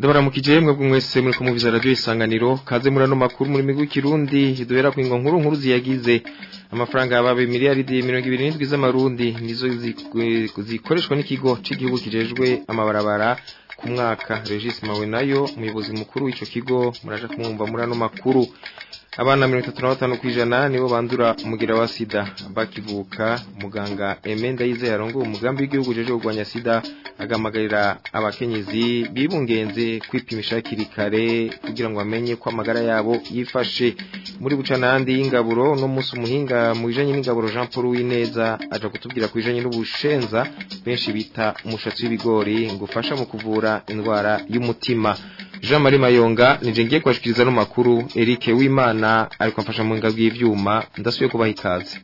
ndabaramukije mwebwe mwese muri kumuviza radio isanganiro kaze muri ano makuru muri migwi kirundi duhera ku ingo nkuru nkuru ziyagize amafaranga yababe miliyaridi 27 z'amarundi nizo zikoreshwa n'ikigo c'igihugu kijejwe amabarabara ku mwaka Regis Mawe nayo umuyobozi mukuru w'ico kigo muraje kumwumva muri ano makuru abana 35 kwijana nibo bandura umugira wa sida bakivuka muganga Emenda yize yarongo umugambi w'igihugu jeje kugwanya sida agamagarira abakenyezi bibungenze kwipimisha hakiri kare kugira ngo bamenye ko amagara yabo yifashe muri bucanandi y'ingaburo no musi umuhinga mu bijanye n'ingaburo Jean Paul Wineza aja kutubwira kwijanye n'ubushenza benshi bita umushatsi w'ibigori ngufasha mu kuvura indwara y'umutima Jean Marie Mayonga nije ngiye kwashikiriza no makuru Eric Wimana ariko amfasha mu ngabwi y'ivyuma ndasubiye kubaha ikaze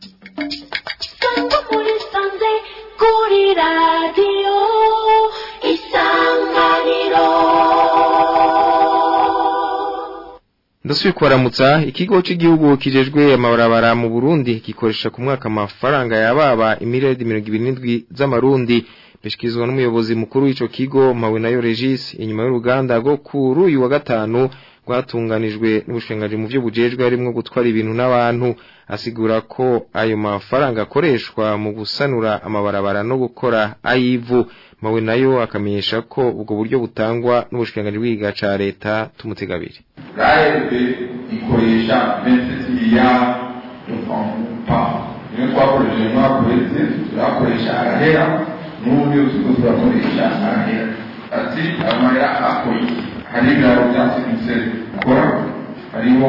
kuri radiyo isanganiro ndasubiye kubaramutsa ikigo cy'igihugu kijejwe amabarabara mu Burundi gikoresha ku mwaka amafaranga yababa imiliyaridi mirongo ibiri n'indwi z'amarundi bishikirizwa n'umuyobozi mukuru w'ico kigo mawe nayo Regis inyuma y'uruganda rwo kuri uyu wa gatanu rwatunganijwe n'ubushengaje mu byo bujejwe harimo gutwara ibintu n'abantu asigura ko ayo mafaranga akoreshwa mu gusanura amabarabara no gukora ayivu mawe nayo akamenyesha ko ubwo buryo butangwa n'ubushengaje bw'igiga ca leta tumutegabiri gaebe ikoresha 27 miliyari de francs par niyo twakoresheje umwaka uheze turakoresha arahera n'ubundi turiko turakoresha arahera ati amahera akoye hari ibiraro byasigutse dukora hariho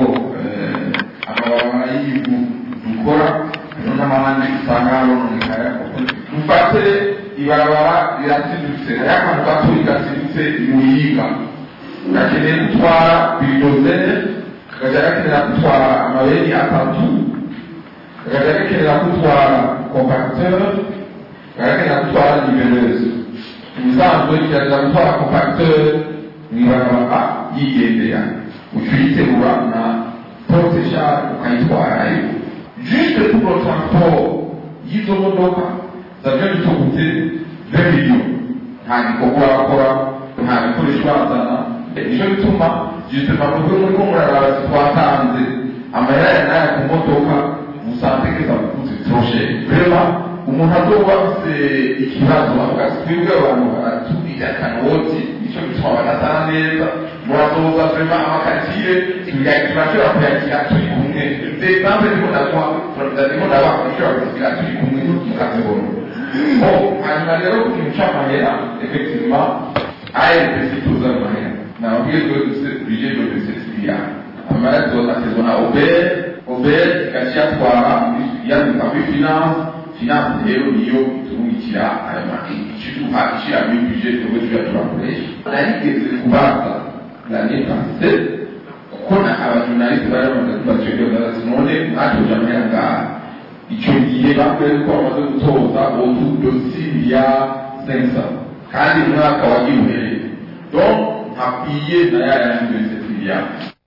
amabarabara y'ibivu dukora hariho n'amahandi usanga harononekara dufate ibarabara rirasidutse hariho akantu gatoyi gasidutse muyiga gakeneye gutwara bilidozere kakaja gakenera gutwara amabeni atatu kakaja gakenera gutwara compacteur kagakenera gutwara niveleze ibisanzwe kiraza gutwara compacteur mwibarabara yigendera ucuyitegura na poroteshari ukayitwarayo juste pour le transport y'izo modoka zavyo bitugutse 20 millions nta gikorwa bakora nta bikoresho bazana nico bituma justement mubwo muriko muraraba twatanze amahera ya naya ku modoka musanze keza kukuze troshe vraiment umuntu azoba afise ikibazo avuga ati twebwe abantu baratubwira akanoti nico gituma badatana neza murazoza vraiment amakatire turashobora kuyakira turi kumwe exemple ndimo ndaguha ndimo ndabaha dushobora kuyakira turi kumwe mukazibona bon hanyuma rero ku kintu c'amahera effectivement ARPC tuza amahera nababwiye ko bije byo bisesiya amaraso atezwa na Ober Ober ikaciyatwara yandika kuri finance finance rero niyo iturungikira ayo mahera ikiduha ishira muri bije twebwe tuja turakoresha narigeze kubaza l'année passée kuko na abajurnaliste bari bamaze kubategura barazi none mwatoje amahera ngaha icyo gihe bakwiye ko bamaze gutoza otu dosiye ya sensa kandi umwaka wagiye uhereye donc akwiye na yaya yanditse kuya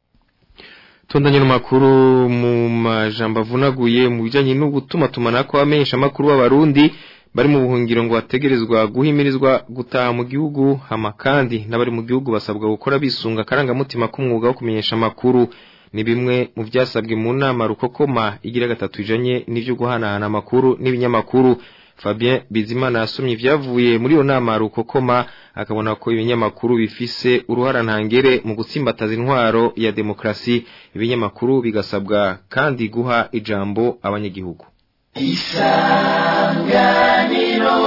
tondanye n'amakuru mu majambo avunaguye mu bijanye no gutuma tumanako amenyesha amakuru w'abarundi bari mu buhungiro ngo bategerezwa guhimirizwa gutaha mu gihugu hama kandi n'abari mu gihugu basabwa gukora bisunga akarangamutima k'umwuga wo kumenyesha amakuru ni bimwe mu byasabwe mu nama rukokoma igira gatatu ijanye n'ivyo guhanahana amakuru n'ibinyamakuru Fabien Bizimana yasomye ivyavuye muri iyo nama rukokoma akabona ko ibinyamakuru bifise uruhara ntangere mu gutsimbataza intwaro ya demokrasi ibinyamakuru bigasabwa kandi guha ijambo abanyagihugu isanganiro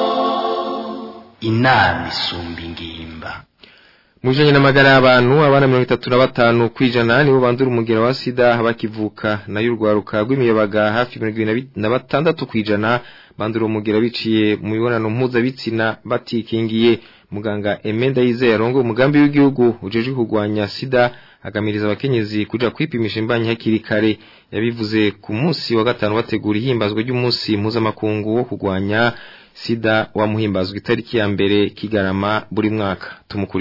inama isumba ingimba Mujanye n'amagara y'abantu abana 35 kwijana nibo bandura umugera wa sida bakivuka nayo urwaruka rw'imiyabaga hafi 26 kwijana bandura umugera biciye mu mibonano mpuzabitsina batikingiye muganga Emenda Yizeye arongo umugambi w'igihugu ujeje kugwanya sida agamiriza abakenyezi kuja kwipimisha imbanyi hakiri kare yabivuze ku munsi wa gatanu bategura ihimbazwa ry'umunsi mpuzamakungu wo kugwanya sida wa muhimbazwa itariki ya mbere kigarama buri mwaka tumukurikire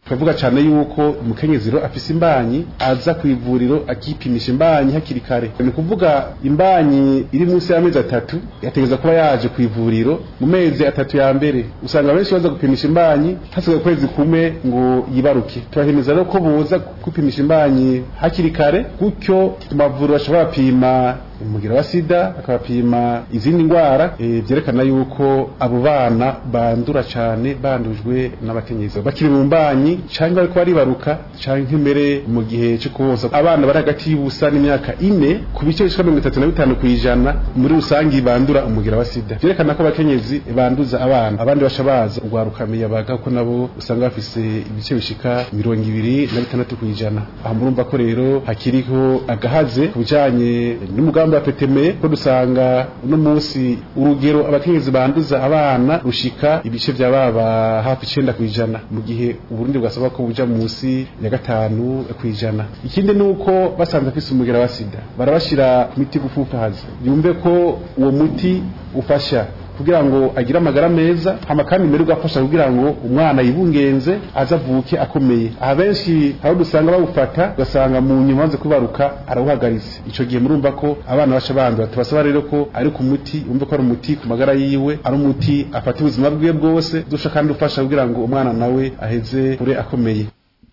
turavuga cyane yuko umukenyezi rero afise imbanyi aza ku ivuriro akipimisha imbanyi hakiri kare ni ukuvuga imbanyi iri munsi y'amezi atatu yategereza kuba yaje ku ivuriro mu mezi atatu ya mbere usanga benshi baza gupimisha imbanyi hasigaye ukwezi kumwe ngo yibaruke turahimeza rero ko boza kwipimisha imbanyi hakiri kare gutyo mu mavuriro bashobora bapima umugira wa sida akabapima izindi ndwara e, byerekana yuko abo bana bandura cyane bandujwe n'abakenyezi bakiri mu mbanyi cyangwa bariko baribaruka canke mbere mu gihe cyo kubosa abana bari hagati y'ubusa n'imyaka ine ku bice bishika mirongo itatu na bitanu kw'ijana muri rusangi bandura umugira wa sida byerekana ko abakenyezi banduza abana abandi basha baza urwaruka miyabaga ko nabo usanga bafise ibice bishika mirongo ibiri na bitandatu kw'ijana aha murumva ko rero hakiriho agahaze ku bijanye n'umugambi wa petemeye ko dusanga uno munsi urugero abakenyezi banduza abana rushika ibice vya baba hafi icenda kw'ijana mu gihe uburundi bwasaba ko buja munsi ya gatanu kw'ijana ikindi ni uko basanze afise umugera wa sida barabashira ku miti gufufahaza yumve ko uwo muti ufasha kugira ngo agire amagara meza hama kandi mbere ugafasha kugira ngo umwana yibungenze aza avuke akomeye aha benshi aho dusanga bawufata ugasanga mu nyuma banze kwibaruka arawuhagaritse ico gihe murumva ko abana baca bandura tubasaba rero ko ari ku muti umve ko ari umuti ku magara yiwe ari umuti afata ubuzima bwiwe bwose dusha kandi ufasha kugira ngo umwana nawe aheze kure akomeye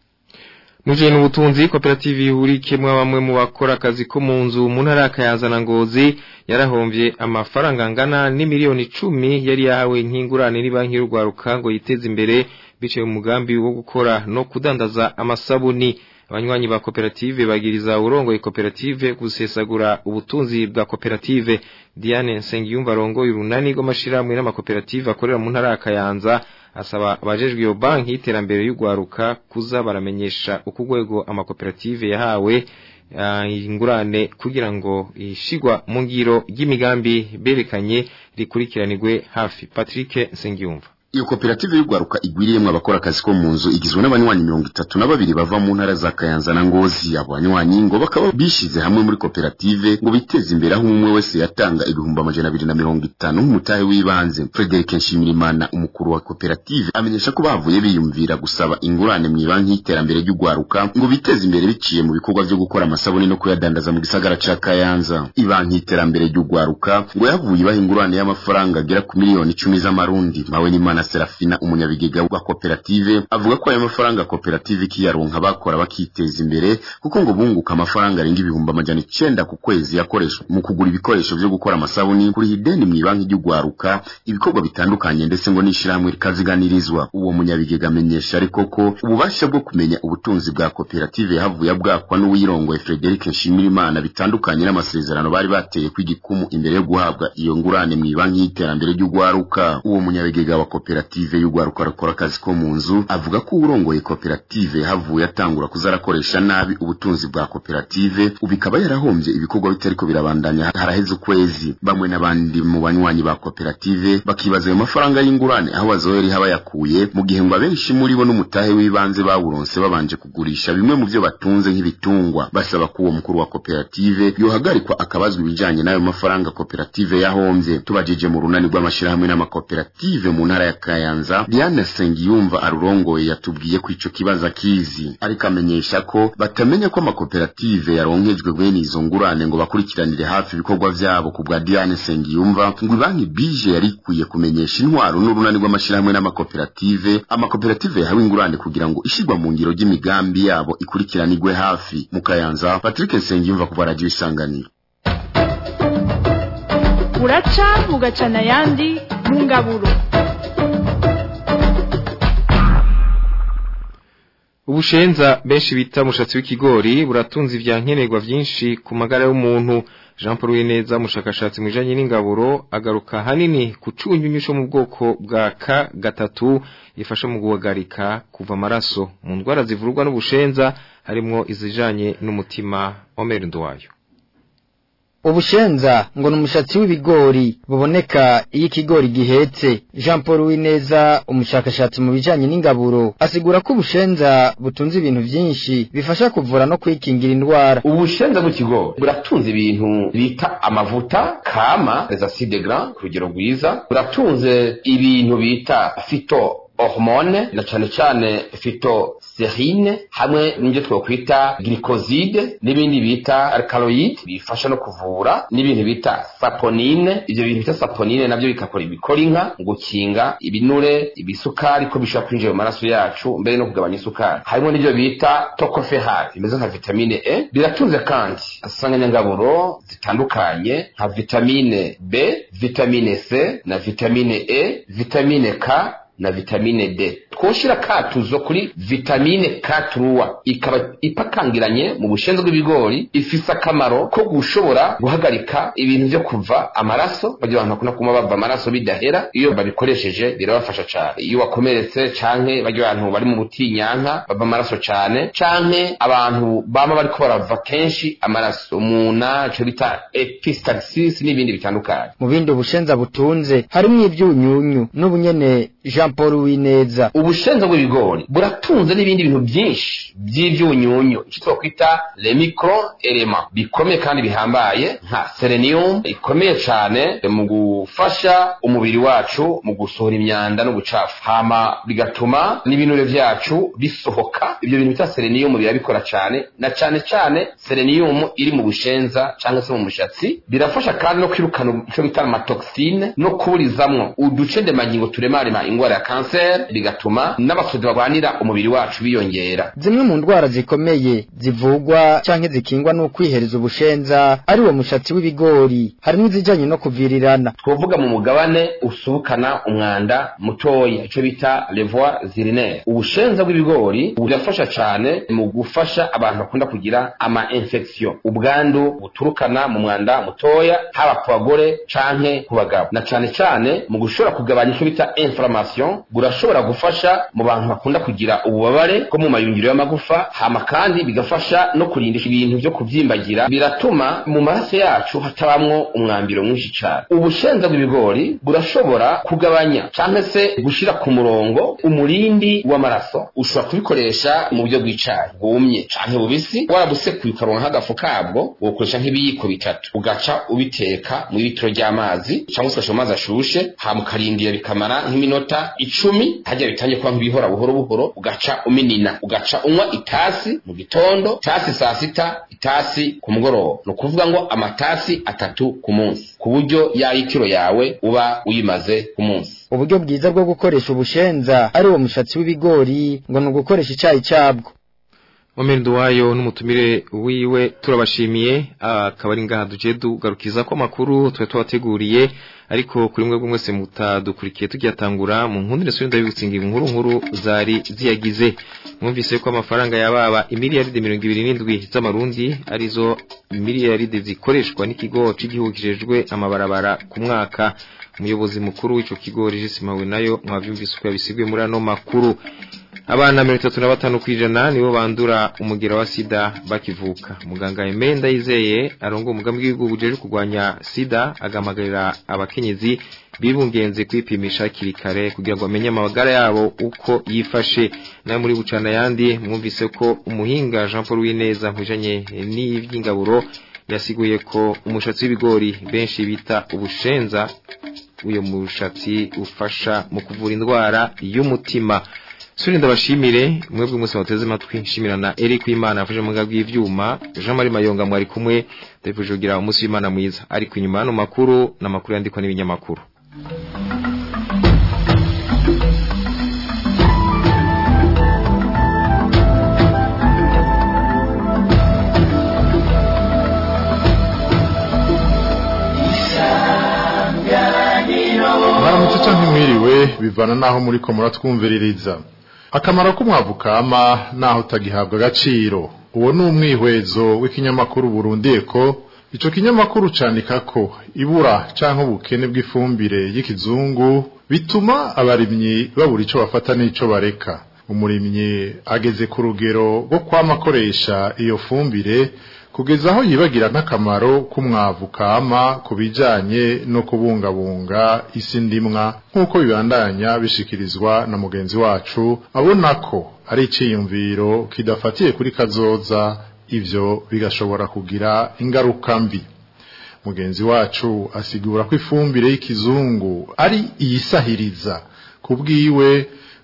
Muje n'ubutunzi koperative ihurikemwe bamwe mu bakora akazi ko mu nzu mu ntara yakayazana ngozi yarahomvye amafaranga angana n'imiliyoni icumi yari yahawe nk'ingurane ni banki y'urwaruka ngo yiteze imbere biciye mu mugambi wo gukora no kudandaza amasabuni abanywanyi ba koperative bagiriza urongoye koperative gusesagura ubutunzi bwa koperative Diane Nsengiyumva arongoye urunani rw'amashirahamwe n'amakoperative akorera mu ntara ya Kayanza asaba abajejwe iyo banki y'iterambere y'urwaruka kuza baramenyesha uko urwego amakoperative yahawe ingurane kugira ngo ishigwa mu ngiro ry'imigambi berekanye rikurikiranirwe hafi Patrick Nsengiyumva iyo koperative y'urwaruka igwiriyemwo abakora akazi ko mu nzu igizwe n'abanywanyi mirongo itatu na babiri bava mu ntara za kayanza na ngozi abo banywanyi ngo bakaba bishize hamwe muri koperative ngo biteze imbere aho umwe wese yatanga ibihumbi amajana abiri na mirongo itanu nk'umutahe w'ibanze frederic nshimirimana umukuru wa koperative amenyesha ko bavuye biyumvira gusaba ingurane mu ibanki y'iterambere ry'urwaruka ngo biteze imbere biciye mu bikorwa vyo gukora amasabuni no kuyadandaza mu gisagara ca kayanza ibanki y'iterambere ry'urwaruka ngo yavuye ibaha ingurane y'amafaranga agera ku miliyoni icumi z'amarundi mawe n'imana na Serafina umunyabigega wa koperative avuga ko ayo mafaranga koperative kiyaronka bakora bakiteza imbere kuko ngo bunguka amafaranga arenga ibihumbi amajana icenda ku kwezi yakoreshwa mu kugura ibikoresho vyo gukora amasabuni kuri ideni mu ibanki ry'ugwaruka ibikorwa bitandukanye ndetse ngo n'ishirahamwe rikaziganirizwa uwo munyabigega amenyesha ariko ko ububasha bwo kumenya ubutunzi bwa koperative yahavuye bwakwa n'uwirongoye Frederic Nshimirimana bitandukanye n'amasezerano bari bateye kw'igikumu imbere yo guhabwa iyo ngurane mu ibanki y'iterambere ry'ugwaruka uwo munyabigega wa koperative y'urwaruka rukora akazi ko mu nzu avuga ko urongoye koperative havuye atangura kuzarakoresha nabi ubutunzi bwa koperative ubu ikaba yarahombye ibikorwa bitariko birabandanya haraheze ukwezi bamwe n'abandi mu banywanyi ba koperative bakibaza ayo mafaranga y'ingurane aho bazohera iha bayakuye mu gihe ngo abenshi muri bo n'umutahe w'ibanze bawuronse babanje kugurisha bimwe mu vyo batunze nk'ibitungwa basaba ko uwo mukuru wa koperative yohagarikwa akabazwa ibijanye n'ayo mafaranga koperative yahombye tubajije mu runani rw'amashirahamwe n'amakoperative mu ntara ya Kayanza Diane Sengiyumva arurongoye yatubwiye ko ico kibazo akizi ariko amenyesha ko batamenya ko amakoperative yaronkejwe bene izo ngurane ngo bakurikiranire hafi ibikorwa vyabo ku bwa Diane Sengiyumva ngo banki bije yarikwiye kumenyesha intwaro n'urunani rw'amashirahamwe n'amakoperative amakoperative yahawe ingurane kugira ngo ishigwa mu ngiro ry'imigambi yabo ikurikiranirwe hafi mu Kayanza Patrick Sengiyumva kuva radio isanganiro uraca ugacana ayandi mu ngaburo Ubushenza benshi bita mushatsi w'ikigori buratunze ivyankenerwa vyinshi ku magara y'umuntu Jean Paul Wineza mushakashatsi mwijanye n'ingaburo agaruka hanini ku cunyunyusho mu bwoko bwa K gatatu ifasha mu guhagarika kuva amaraso mu ndwara zivurwa n'ubushenza harimwo izijanye n'umutima Omer Ndwayo Ubushenza ngo numushatsi w'ibigori buboneka iyo ikigori gihetse Jean Paul Wineza umushakashatsi mu bijanye n'ingaburo asigura ko ubushenza butunze ibintu vyinshi bifasha kuvura no kwikingira indwara ubushenza bw'ikigori buratunze ibintu bita amavuta kama les acides gras ku rugero rwiza buratunze ibintu bita fito hormone na cane cane phytosterine hamwe n'ibyo twokwita glycoside n'ibindi bita alkaloid bifasha no kuvura n'ibintu bita saponine ivyo bintu bita saponine navyo bigakora ibikora inka mu gukinga ibinure ibisukari ko bishobora kwinjira mu maraso yacu mbere no kugabanya isukari harimo n'ivyo bita tocopherol bimeze nka vitamine E biratunze kandi asanganyangaburo zitandukanye nka vitamine B vitamine C na vitamine E vitamine K na vitamine D twoshira katuzo kuri vitamine K3 ikaba ipakangiranye mu bushenzi bw'ibigori ifise akamaro ko gushobora guhagarika ibintu byo kuva amaraso bagira abantu bakunda kuma bava amaraso bidahera iyo babikoresheje birabafasha cyane iyo wakomeretse canke bagira abantu bari mu butinyanka bava amaraso cyane canke abantu bama bariko barava kenshi amaraso umuna ico bita epistaxis n'ibindi bitandukanye mu bindi ubushenza butunze harimo ibyunyunyu n'ubunyene Jean Paul Wineza ubushenza bw'ibigori buratunze n'ibindi bintu byinshi by'ibyunyunyu icyo twakwita le micro element bikomeye kandi bihambaye nka selenium ikomeye cyane mu gufasha umubiri wacu mu gusohora imyanda n'ubucafu hama bigatuma n'ibinure byacu bisohoka ibyo bintu bita selenium birabikora cyane na cyane cyane selenium iri mu bushenza cyangwa se mu mushatsi birafasha kandi no kwirukana icyo bita amatoxine no kuburizamwo uduce ndemangingo turemarema ingwara ya kanseri bigatuma n'abasozi barwanira umubiri wacu biyongera zimwe mu ndwara zikomeye zivugwa canke zikingwa n'ukwihereza ubushenza ari wo mushatsi w'ibigori harimo izijanye no kuvirirana twovuga mu mugabane usubukana umwanda mutoya ico bita levois urinaire ubushenza bw'ibigori burafasha cane mu gufasha abantu bakunda kugira ama infection ubwandu buturukana mu mwanda mutoya haba ku bagore canke ku bagabo na cane cane mu gushobora kugabanya ico bita inflammation burashobora gufasha mu bantu bakunda kugira ububabare bwo mu mayungiro y'amagufa hama kandi bigafasha no kurindisha ibintu vyo kuvyimbagira biratuma mu maraso yacu hatabamwo umwambiro mwinshi cane ubushenza bw'ibigori burashobora kugabanya canke se gushira ku murongo umurindi w'amaraso ushobora kubikoresha mu buryo bw'icayi bwumye canke bubisi warabusekuye ukaronka nk'agafu kabwo wokoresha nk'ibiyiko bitatu ugaca ubiteka mu litiro ry'amazi canke ukoresha amazi ashushe hama ukarindira bikamara nk'iminota icumi harya bitangiye kuba nk'ibihora buhoro buhoro ugaca uminina ugaca unywa itasi mu gitondo itasi saa sita itasi ku mugoroba ni ukuvuga ngo amatasi atatu ku munsi ku buryo ya litiro yawe uba uyimaze ku munsi uburyo bwiza bwo gukoresha ubushenza ari wo mushatsi w'ibigori ngo ni ugukoresha icayi cabwo Omendo wayo n'umutumire wiwe turabashimiye akaba ari ngaha duje dugarukiza ko makuru twe twateguriye ariko kuri mwe mwese mutadukurikiye tujyatangura mu nkundire so ndabibutsinga inkuru nkuru zari ziyagize mwumvise ko amafaranga yababa imiliyaride 27 z'amarundi arizo miliyaride zikoreshwa n'ikigo cy'igihugu kijejwe amabarabara ku mwaka umuyobozi mukuru w'ico kigo Regis Mawe nayo mwavyumvise ko yabisigwe muri ano makuru abana mirongo itatu na batanu kw'ijana nibo bandura umugera wa sida bakivuka muganga Emenda yizeye arongo umugambi w'igihugu uje kurwanya sida agamagarira abakenyezi bibungenze kwipimisha hakiri kare kugira ngo bamenye amagara yabo uko yifashe nayo muri bucana yandi mwumvise ko umuhinga Jean Paul Wineza mpujanye n'ivy'ingaburo yasiguye ko umushatsi w'ibigori benshi bita ubushenza uyo mushatsi ufasha mu kuvura indwara y'umutima Suri ndabashimire mwebwe mwese muteze amatwi nshimira na Eric Imana afashe mu ngabwi y'ivyuma Jean Marie Mayonga mwari kumwe ndavuje kugira umunsi w'Imana mwiza ariko inyuma hano makuru na makuru yandikwa n'ibinyamakuru mwaramutse canke mwiriwe bivana naho muriko muratwumviririza akamaro k'umwavu kama naho utagihabwa agaciro uwo ni umwihwezo w'ikinyamakuru Burundi ko ico kinyamakuru candika ko ibura canke ubukene bw'ifumbire y'ikizungu bituma abarimyi babura ico bafata n'ico bareka umurimyi ageze ku rugero rwo kwama akoresha iyo fumbire kugeza aho yibagira n'akamaro k'umwavu kama ku bijanye no kubungabunga isi ndimwa nk'uko bibandanya bishikirizwa na mugenzi wacu abona ko ari iciyumviro kidafatiye kuri kazoza ivyo bigashobora kugira ingaruka mbi mugenzi wacu asigura ko ifumbire y'ikizungu ari iyisahiriza kubwiwe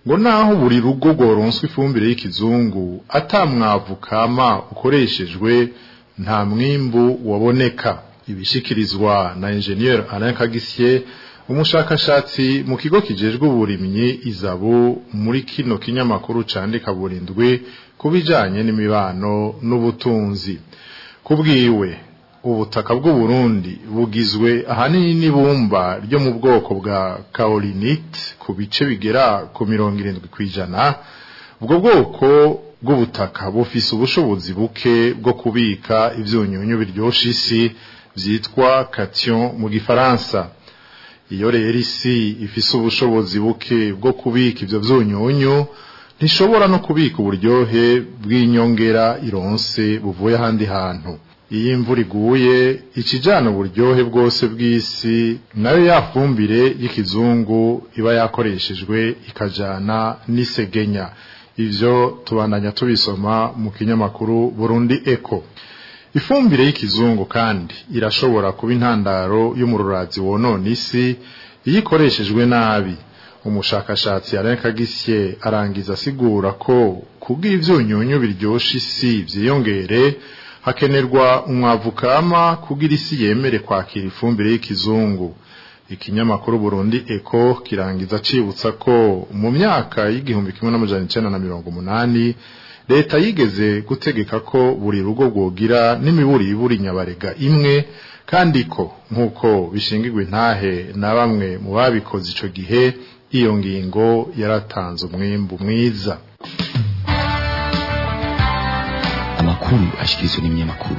ngo naho buri rugo rworonswa ifumbire y'ikizungu atamwavu kama ukoreshejwe nta mwimbu waboneka ibishikirizwa na engineer Alain Kagisye umushakashatsi mu kigo kijejwe uburimyi izabu muri kino kinyamakuru candika burindwi kubijanye n'imibano n'ubutunzi kubwiwe ubutaka bw'u Burundi bugizwe ahanini n'ibumba ryo mu bwoko bwa kaolinite ku bice bigera ku mirongo irindwi kw'ijana ubwo bwoko bw'ubutaka bufise ubushobozi buke bwo kubika ivyunyunyu biryosha isi vyitwa cation mu gifaransa iyo rero isi ifise ubushobozi buke bwo kubika ivyo vyunyunyu ntishobora no kubika uburyohe bw'inyongera ironse buvuye ahandi hantu iyo imvura iguye ikijana uburyohe bwose bw'isi nayo yafumbire y'ikizungu iba yakoreshejwe ikajana n'isegenya ivyo tubandanya tubisoma mu kinyamakuru Burundi Eco ifumbire y'ikizungu kandi irashobora kuba intandaro y'umururazi wonona isi iyo ikoreshejwe nabi umushakashatsi Alain Kagisye arangiza asigura ko kubwo ivyunyunyu biryosha isi vyiyongere hakenerwa umwavu kama kugira isi yemere kwakira ifumbire y'ikizungu ikinyamakuru Burundi Eco kirangiza cibutsa ko mu myaka y'igihumbi kimwe n'amajana icenda na mirongo umunani leta yigeze gutegeka ko buri rugo rwogira n'imiburi iburi nyabarega imwe kandi ko nk'uko bishingirwa intahe na bamwe mu babikoze ico gihe iyo ngingo yaratanze umwimbu mwiza amakuru ashikirizwa n'ibinyamakuru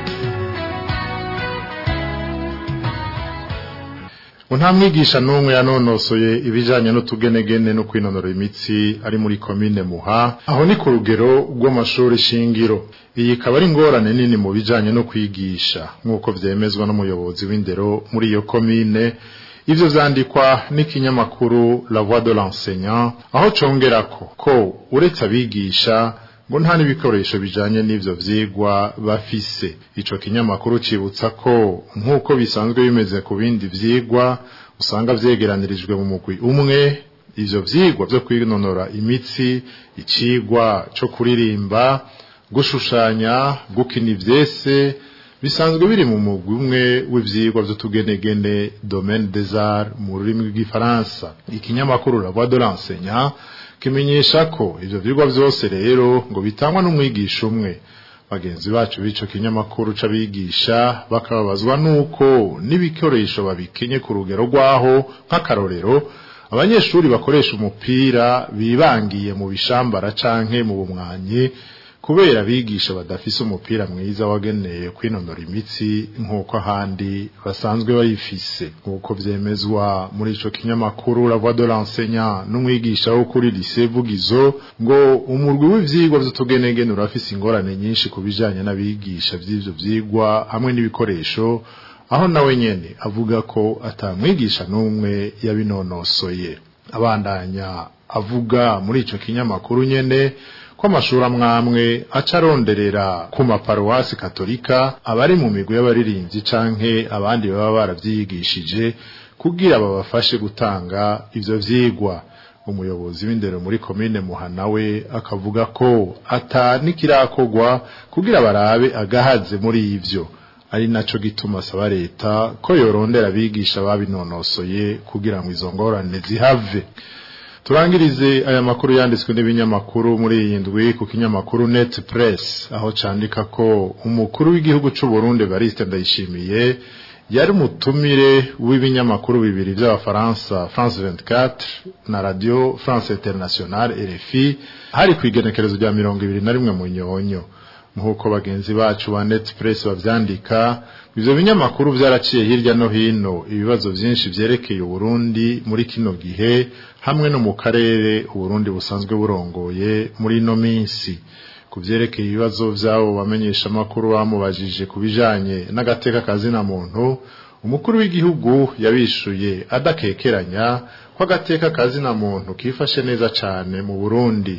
nta mwigisha n'umwe yanonosoye ibijanye n'utugenegene no kwinonora imitsi ari muri komine muha aho ni ku rugero rw'amashuri shingiro iyi ikaba ari ingorane nini mu bijanye no kwigisha nk'uko vyemezwa n'umuyobozi w'indero muri iyo komine ivyo vyandikwa n'ikinyamakuru la voix de l'enseignant aho congerako ko uretse abigisha ngo nta n'ibikoresho bijanye n'ivyo vyigwa bafise ico kinyamakuru cibutsa ko nk'uko bisanzwe bimeze ku bindi vyigwa usanga vyegeranirijwe mu mugwi umwe ivyo vyigwa vyo kwinonora imitsi icigwa co kuririmba gushushanya gukina ivyese bisanzwe biri mu mugwi umwe w'ivyigwa vy'utugenegene domaine des arts mu rurimi rw'igifaransa ikinyamakuru la voix de l'enseignant kimenyesha ko ivyo vyigwa vyose rero ngo bitangwa n'umwigisha umwe bagenzi bacu b'ico kinyamakuru c'abigisha bakababazwa nuko n'ibikoresho babikenye ku rugero rwaho nk'akarorero abanyeshuri bakoresha umupira bibangiye mu bishambara canke mu bumwanyi kubera abigisha badafise umupira mwiza wageneye kwinonora imitsi nk'uko ahandi basanzwe bayifise nk'uko vyemezwa muri ico kinyamakuru la voix de l'enseignant n'umwigisha wo kuri lycée Vugizo ngo umurwi w'ivyigwa vy'utugenegene urafise ingorane nyinshi ku bijanye n'abigisha vy'ivyo vyigwa hamwe n'ibikoresho aho nawe nyene avuga ko atamwigisha n'umwe yabinonosoye abandanya avuga muri ico kinyamakuru nyene ko amashuri amwamwe aca aronderera ku maparuwasi katolika abari mu migwi y'abaririmbyi canke abandi baba baravyigishije kugira babafashe gutanga ivyo vyigwa umuyobozi w'indero muri komine muhana we akavuga ko ata nikirakorwa kugira barabe agahaze muri ivyo ari naco gituma asaba leta ko yorondera abigisha babinonosoye kugira ngo izo ngorane zihave turangirize aya makuru yanditswe n'ibinyamakuru muri iyi ndwi ku kinyamakuru net press aho candika ko umukuru w'igihugu c'u Burundi Bariste Ndayishimiye yari umutumire w'ibinyamakuru bibiri by'abafaransa France 24 na Radio France Internationale RFI hari ku igenekerezo rya mirongo ibiri na rimwe mu nyonyo nk'uko bagenzi bacu ba net press bavyandika ivyo binyamakuru vyaraciye hirya no hino ibibazo vyinshi vyerekeye Burundi muri kino gihe hamwe no mu karere Burundi busanzwe burongoye muri ino minsi kuvyerekeye ibibazo vyabo bamenyesha makuru bamubajije kubijanye n'agateka kazina muntu umukuru w'igihugu yabishuye adakekeranya ko agateka kazina muntu kifashe neza cane mu Burundi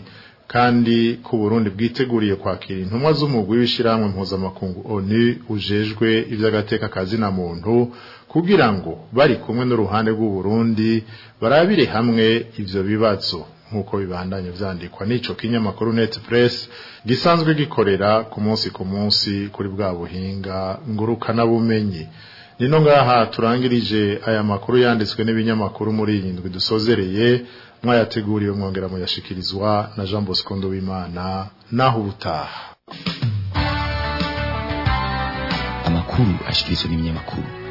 kandi ku Burundi bwiteguriye kwakira intumwa z'umugwi w'ishiramwe mpuzamakungu ONU ujejwe ivy'agateka kazina muntu kugira ngo bari kumwe n'uruhande rw'u Burundi barabire hamwe ivyo bibazo nk'uko bibandanye vyandikwa n'ico kinyamakuru net press gisanzwe gikorera ku munsi ku munsi kuri bwa buhinga ngurukana bumenyi nino ngaha turangirije aya makuru yanditswe n'ibinyamakuru muri iyi ndwi dusozereye mwayateguriwe mwongera muyashikirizwa na Jean Bosco Ndobimana naho ubutaha amakuru ashikirizwa n'ibinyamakuru